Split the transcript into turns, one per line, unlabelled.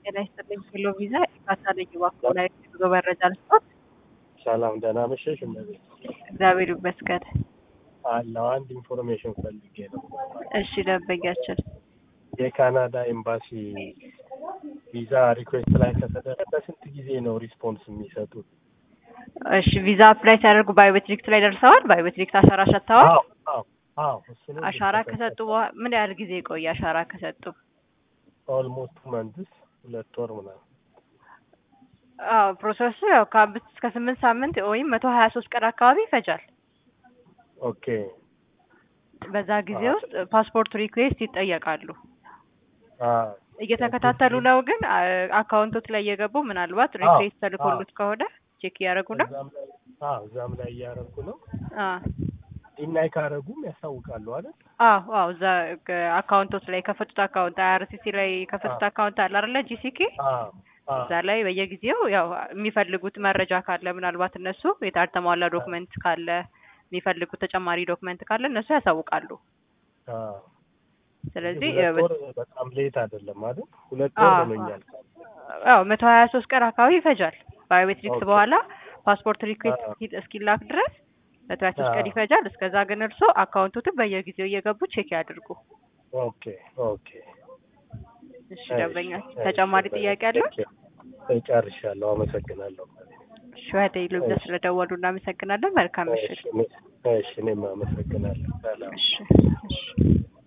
ጤና ይስጥልኝ። ሄሎ ቪዛ ኢፋታ ነኝ። እባክዎ ላይ ጉዞ መረጃ ልስጦት?
ሰላም ደህና መሸሽ። እመቤት
እግዚአብሔር ይመስገን።
አለው አንድ ኢንፎርሜሽን ፈልጌ ነው።
እሺ ደንበኛችን
የካናዳ ኤምባሲ ቪዛ ሪኩዌስት ላይ ከተደረገ በስንት ጊዜ ነው ሪስፖንስ የሚሰጡት?
እሺ ቪዛ አፕላይ ሲያደርጉ ባዮሜትሪክስ ላይ ደርሰዋል? ባዮሜትሪክስ አሻራ ሰጥተዋል?
አዎ አዎ አዎ እሱንም
አሻራ ከሰጡ በኋላ ምን ያህል ጊዜ ቆየ? አሻራ ከሰጡ
ኦልሞስት መንትስ ሁለት ወር ምናምን
አዎ ፕሮሰሱ ያው ከአምስት እስከ ስምንት ሳምንት ወይም መቶ ሀያ ሶስት ቀን አካባቢ ይፈጃል።
ኦኬ
በዛ ጊዜ ውስጥ ፓስፖርት ሪኩዌስት ይጠየቃሉ።
አ
እየተከታተሉ ነው ግን አ- አካውንቶት ላይ እየገቡ ምናልባት ሪኩዌስት ተልኮሉት ከሆነ ቼክ እያደረጉ ነው።
እዛም ላይ አዎ እዛም ላይ እያደረጉ ነው።
አዎ
ዲናይ ካደረጉም ያሳውቃሉ አይደል?
አዎ አዎ እዛ ግ- አካውንቶት ላይ የከፈቱት አካውንት አይአርሲሲ ላይ የከፈቱት አካውንት አለ አይደለ ጂሲኬ
አዎ አዎ
እዛ ላይ በየጊዜው ያው የሚፈልጉት መረጃ ካለ ምናልባት እነሱ የታልተሟላ ዶክመንት ካለ የሚፈልጉት ተጨማሪ ዶክመንት ካለ እነሱ ያሳውቃሉ።
አዎ
ስለዚህ
ሁለት ወር በጣም ሌት አይደለም አይደል? ሁለት ወር
አዎ፣
ሆኖኛል።
አዎ መቶ ሀያ ሶስት ቀን አካባቢ ይፈጃል። ባዮሜትሪክስ
ኦኬ።
በኋላ ፓስፖርት ሪኩዌስት
አዎ።
እስኪ- እስኪላክ ድረስ መቶ ሀያ ሶስት ቀን
አዎ።
ይፈጃል። እስከዛ ግን እርሶ አካውንቱትን በየጊዜው እየገቡ ቼክ ያድርጉ።
ኦኬ ኦኬ
እሺ
እሺ፣
ደንበኛ
እሺ፣
ተጨማሪ ጥያቄ አለ?
ጨርሻለሁ። አመሰግናለሁ።
እሺ ወደ ኢሉምዛ ስለደወሉ እናመሰግናለን። መልካም ምሽት።
እሺ፣ እኔ- እሺ እኔም አመሰግናለሁ። ሰላም
እሺ እሺ